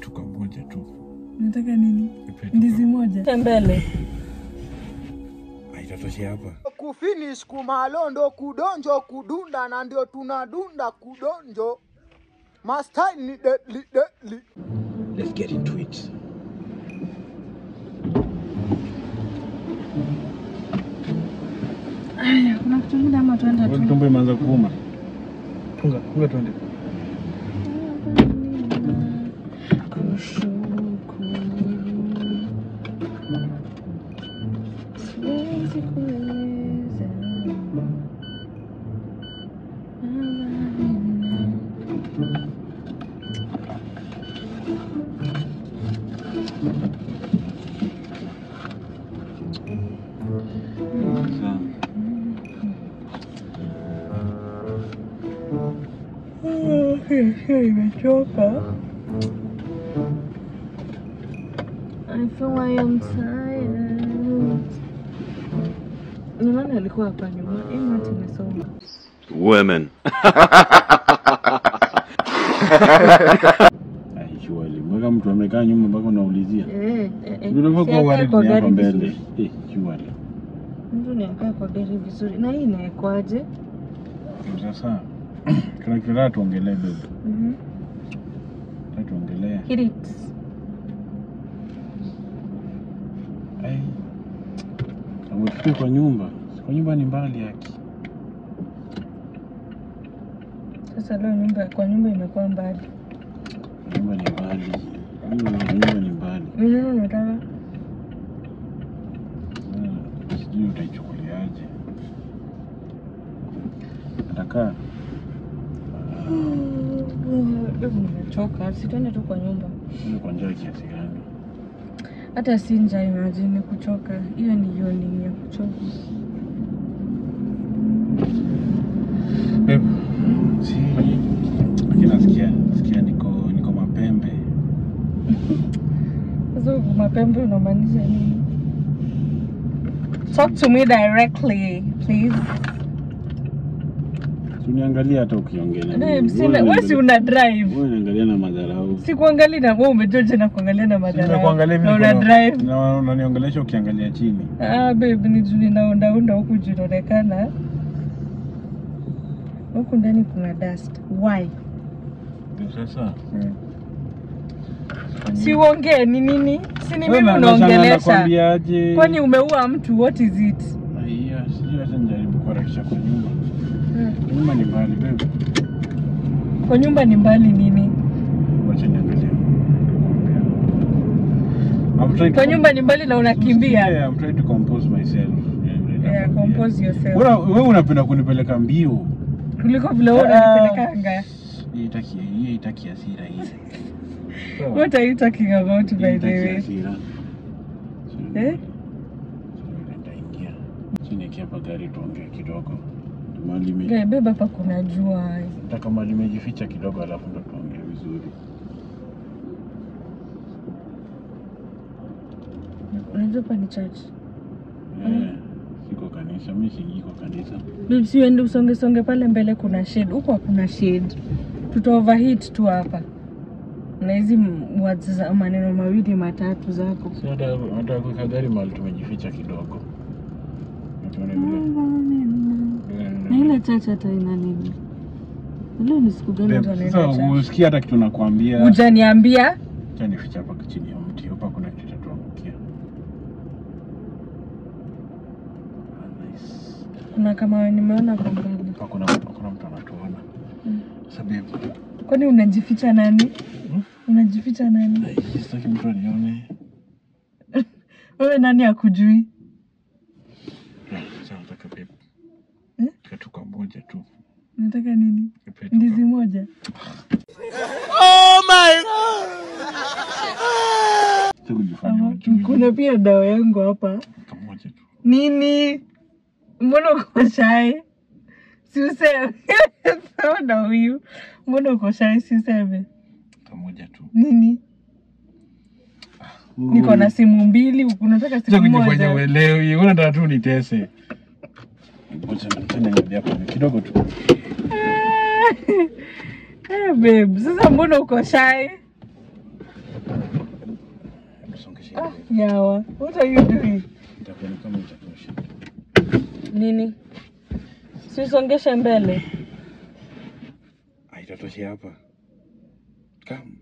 Kitu kamoja tu. Nataka nini? Nipe tu Ndizi moja. Mbele. ka- Haitatoshea hapa. kufinish kumalondo kudonjo kudunda na ndio tunadunda kudonjo mastai ni deadly deadly Let's get into it. Aya, kuna kitu kingine ama tuenda tu. Tumbo imeanza kuuma. Funga, funga tuende. Siwezi kueleza. Sawa. Imechoka. I feel I am tired. Ni nani alikuwa hapa nyuma? Hii mati imesoma. Women. Ai, surely. Mweka mtu amekaa nyuma mpaka unaulizia. Eh, eh, eh. Unafaa Si kuwa akae worried kwa ni hapa gari mbele. vizuri. Eh, surely. Mtu ni akae kwa gari vizuri. Na hii inaekwaje? Sasa kuna kitu nataka tuongelee babe. Mhm. Nataka tuongelee. Hit it. Ai. Amefika kwa nyumba. Kwa nyumba ni mbali yake. Sasa leo nyumba kwa nyumba imekuwa mbali. Nyumba ni mbali. Nyumba nyumba ni mbali. Ni nini unataka? Sasa, Sijui utaichukuliaje. Atakaa Hebu nimechoka. Si tuende tu kwa nyumba. ile kwa njaa kiasi gani? Hata si njaa, imagine kuchoka. Hiyo ni yawning ya kuchoka. Babe, si lakini nasikia nasikia niko niko mapembe. Sasa huku mapembe unamaanisha nini? Talk to me directly, please. Si uniangalia hata ukiongea na Babe, mimi. sina, Wewe wewe si uniangalia- una drive. Wewe unaangalia na madharau. Sikuangalia na wewe umejoja na kuangalia na madhara. Nimekuangalia hivi Na niko una na- drive. na unaniongelesha ukiangalia chini. Ah, babe, ni juu ninaondaunda huku juu inaonekana huku ndani kuna dust. Why? Ndio Sasa Si uongee ni nini? Si ni Wewe mimi na- nashangaa unaongelesha. nakwambiaje? Kwani umeua mtu? What is it? Aiya, sijui hata nijaribu kuharakisha kwa nyumba. Nyumba ni mbali babe. Kwa nyumba ni mbali nini? Wacha niangalie. I'm trying to Kwa nyumba ni mbali na unakimbia. Yeah, I'm trying to compose myself. Yeah, Yeah, compose yourself. Wewe wewe unapenda kunipeleka mbio. Kuliko vile wewe Ah. unanipelekanga. Hii itaki hii itaki hasira hii. Sawa. What are you talking about Hii by the itaki way? hasira. Eh? Nitaingia. Chini hapa gari tuongee kidogo. Mali ime Guy, beba hapa kuna jua. nataka mali imejificha kidogo alafu ndo tuongee vizuri. Unajua hapa ni church. Eh, siko kanisa, mimi singiko kanisa. Babe, si uende usonge songe pale mbele kuna shade. Huko hakuna shade. Tuta overheat tu hapa. Na hizi m- words za maneno mawili matatu zako. Si hata hata kuweka gari mahali tumejificha kidogo. Tuone vile. Na ile church hata ina nini? Leo ni siku gani watu Babe, wanaenda Sasa church? usikia hata kitu nakwambia. Hujaniambia? Acha nifiche hapa chini ya mti. Hapa kuna kitu kitatuangukia. Ah, nice. Kuna kama nimeona kwa mbali. Hapa kuna kuna mtu anatuona. Sasa babe, Kwani unajificha nani? Unajificha nani? ai, sitaki mtu anione. Wewe nani akujui? Yeah, Sasa nataka babe. Eh? Kitu kamoja tu. Unataka nini? Nipe tu Ndizi moja. Sitaki kujifanya Ama, mjui. Kuna pia dawa yangu hapa. kamoja tu. Nini? Mbona uko shy? Si useme. Sawa na huyu. Mbona uko shy? Si useme. Kamoja tu. Nini? Niko na simu mbili, unataka Sasa simu kujifanya moja. uelewi, unataka tu nitese. Ngoja tena niambia hapo kidogo tu. Eh, babe, sasa mbona uko shy? itatosha. Ah, yawa. What are you doing? Itakuwa kama itatosha. Nini? Sisongeshe mbele. Ah, itatosha hapa. Come.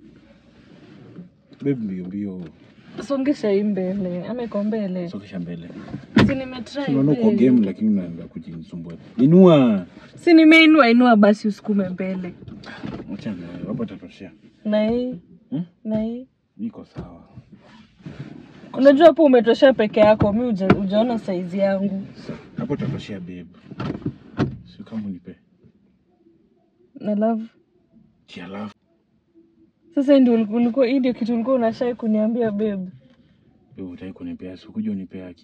Babe mbio mbio. Songesha hii mbele. Ama iko mbele. Sokesha mbele. Si nimetry. Unaona uko babe. game lakini unaanza kujisumbua. Inua. Si nimeinua inua basi usukume mbele. Acha na wewe. Hapo itatosha. Na hii. Hmm? Na hii. Iko sawa. Unajua hapo umetosha peke yako. Mi uja, ujaona saizi yangu. Sa- Hapo itatosha babe. Sio kama unipe. Na love. Chia love. Sasa hii ndio uliku- ulikuwa hii ndio kitu ulikuwa unashai kuniambia babe. Wewe utaki kunipea, sikuja unipea haki.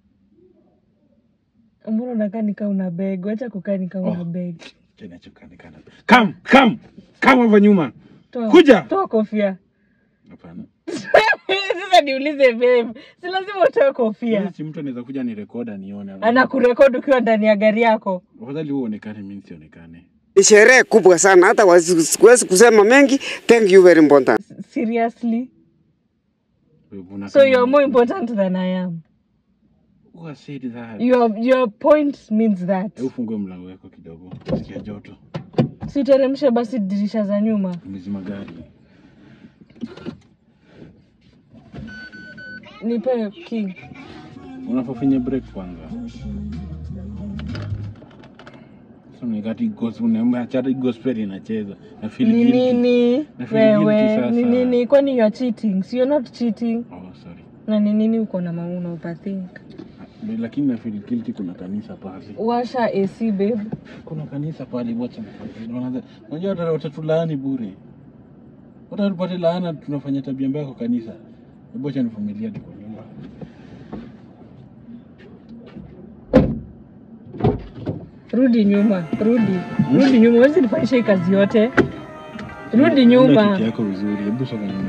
Mbona unakaa nikaa una beg? Wacha kukaa nikaa una Oh. beg. Tena chokani kana. Come, come. Come hapa nyuma. Toa, Kuja. Toa kofia. Hapana. Sasa niulize babe. Si lazima utoe kofia. Wewe Si mtu anaweza kuja ni rekoda nione. Anakurekodi ukiwa ndani ya gari yako. Afadhali wewe uonekane mimi nisionekane. Ni sherehe kubwa sana, hata wasi- siwezi kusema mengi. Thank you very important. S- Seriously? Wewe una So you're more important than I am. Who has said that? Your your point means that. Hebu fungue mlango wako kidogo. Sikia joto. Si uteremshe basi dirisha za nyuma. Umezima gari. Nipe key. Unapofinya break kwanza. Sasa nikati gospel unaambia chata gospel inacheza. Na feel Ni guilty. nini? Na feel guilty Wewe, sasa. ni nini? Kwani you're cheating? So you're not cheating. Oh, sorry. Na ni nini uko na mauna overthink? Ah, Lakini na feel guilty kuna kanisa pale. Washa AC babe. Kuna kanisa pale wacha. Wanaanza unajua wata- watatulaani bure. Hata tupate laana tunafanya tabia mbaya kwa kanisa. Hebu acha nivumilia tu kwa nyumba. Rudi nyuma, rudi. Rudi nyuma, huwezi nifanyisha hii kazi yote. Rudi Unda nyuma. kiti yako vizuri. Hebu soka nyuma.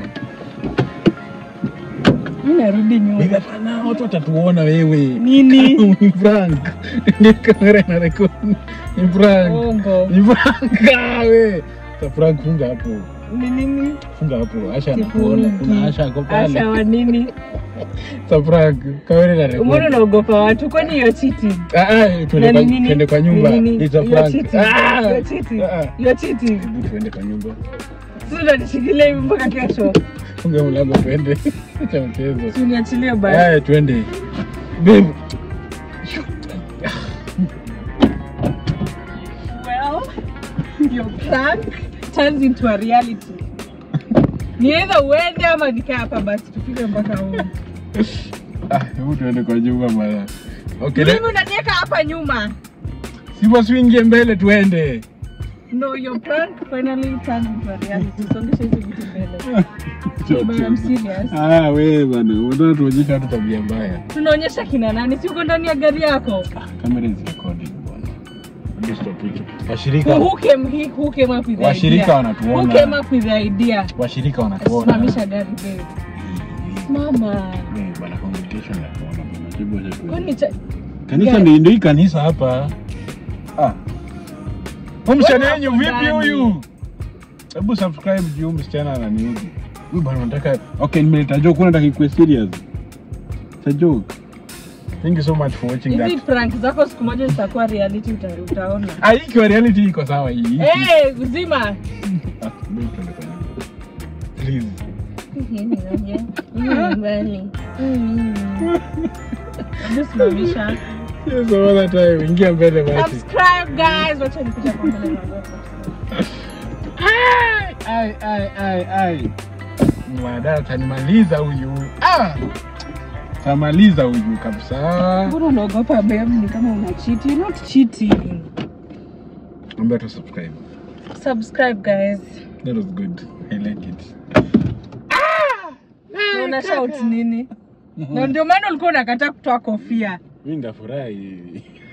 Mimi narudi Bibi, nyuma. hapana, watu watatuona wewe. Nini? Ni prank. Ni kamera ina record. Ni prank. Ongo. Ni prank ah, we. Sa prank funga hapo. Ni nini? Funga hapo. Asha anakuona. Sifungi. Kuna Asha ako pale. Asha wa nini? Sa prank. Kamera ina record. Mbona unaogopa watu? Kwani you're cheating? Ah, ah, tuende Na kwa ni nini? tuende kwa nyumba. Ni nini? It's a You're prank. cheating. Ah! You're cheating. Ah, ah. You're cheating. Hebu tuende kwa nyumba. Sisi unanishikilia hivi mpaka kesho. Funga mlango tuende. Acha mchezo. Si uniachilie basi. Haya twende. Babe. Well, your prank turns into a reality. Ni either uende ama nikae hapa basi tufike mpaka huko. Ah, hebu tuende kwa nyumba bwana. Okay, le- Mimi unaniweka hapa nyuma. si basi uingie mbele tuende. No, your prank finally turned into a reality. Songesha hizi vitu mbele. But I'm serious. Ah, wewe bana, unataka tuonyeshe watu tabia mbaya. Tunaonyesha kina nani? Si uko ndani ya gari yako? Kamera is recording bwana. Hebu stop hicho. Washirika Who came he, who came up with the Washirika idea? wanatuona. Who came up with the idea? washirika wanatuona. Simamisha gari babe. Mama. Eh, bana congregation wanatuona bwana. Hebu acha tuende. Kwani cha Kanisa gari- ndio ndio hii kanisa hapa. Ah. Huyu msichana Wewe wenyu hapo vipi ndani. huyu? Hebu subscribe juu msichana ananiudhi. Huyu bwana nataka Okay, nimeleta joke, unataka ikuwe serious. It's a joke. Thank you so much for watching hizi that. prank zako siku moja zitakuwa reality uta, utaona. Ah, hii ikiwa reality iko sawa hii. Eh, uzima. Ah, babe, tuende kwa nyumba. Please. Hebu simamisha. Yes, all the time. Ingia mbele basi. Subscribe guys. Wacha nikuja kwa mbele na ngoja. Ai, ai, ai, ai, ai. Mwadada atanimaliza huyu. Ah! Tamaliza huyu kabisa. Mbona unaogopa babe? Ni kama una cheat. You're not cheating. Ambia tu subscribe. Subscribe guys. That was good. I like it. Na una shout nini? Na ndio maana ulikuwa unakataa kutoa kofia. Mimi ndafurahi.